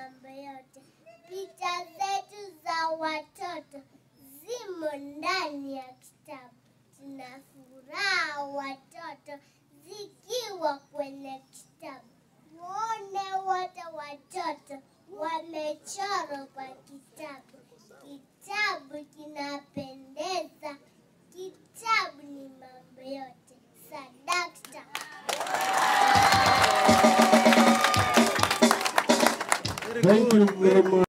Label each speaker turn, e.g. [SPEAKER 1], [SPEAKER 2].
[SPEAKER 1] mambo yote. Picha zetu za watoto zimo ndani ya kitabu. Tuna furaha watoto zikiwa kwenye kitabu. Muone wote watoto wamechorwa kwa kitabu. Kitabu kinapendeza. Kitabu ni mambo yote. Sadakta.
[SPEAKER 2] Thank you very much.